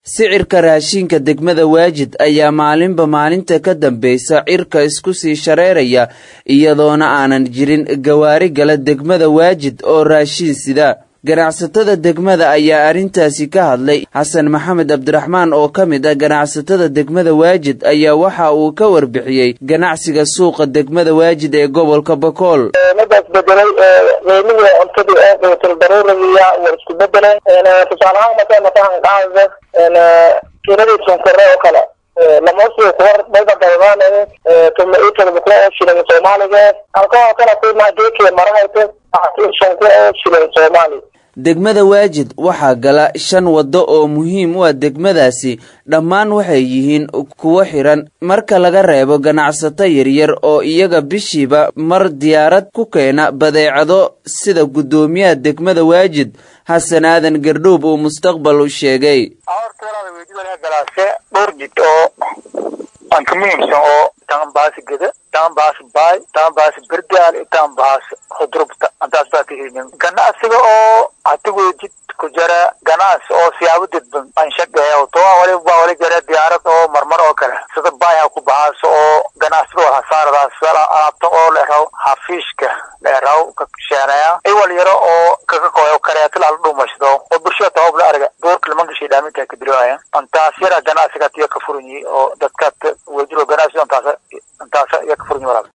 sicirka raashinka degmada waajid ayaa maalinba maalinta ka dambaysa cirka isku sii shareeraya iyadoona aanan jirin gawaari gala degmada waajid oo raashin sida ganacsatada degmada ayaa arrintaasi ka hadlay xasan maxamed cabdiraxmaan oo ka mid ah ganacsatada degmada waajid ayaa waxa uu ka warbixiyey ganacsiga suuqa degmada waajid ee gobolka bakool midaas bedelay qiimihii cuntadii oo quutul daruurigiya waa isku bedeleen tusaale ahaan markay matahan qaada kiradii sonkore oo kale lamoosii kuwar bayda daydaanay tuma ii toddoba kuwa oo shilin soomaaliga halka oo kale qiimaha geekii marahayta shan kuwa oo shilin soomaali degmada waajid waxaa gala shan waddo oo muhiim u ah degmadaasi dhammaan waxay yihiin kuwo xiran marka laga reebo ganacsato yaryar oo iyaga bishiiba mar diyaarad ku keena badeecado sida guddoomiyaha degmada waajid xasan aadan gardhuub uu mustaqbal u sheegay dhowr jid oo aan ka muhiimsan oo taanbaasi geda taanbaasi baay taanbaasi berdaal taanbaasi hudrubta antaas baa ka helin ganacsiga oo hatigu jid ku jara ganacsi oo siyaabo dadban aan shaqeeyo to wali baa wali jara diyaarad oo marmar oo kale sida baay ha ku baxaaso oo ganacsiga oo hasaaradaas alaabta oo leeraw hafiishka leeraw ka sheenaya iwal yaro oo kaga kooyo kareeto la dhumashdo oo bulshada tawab la arga doorka lama gashay dhaaminta ka diraya antaas yara ganacsiga tiyo ka furan oo dadka wajiro ganacsiga antaas antaas ya ka furan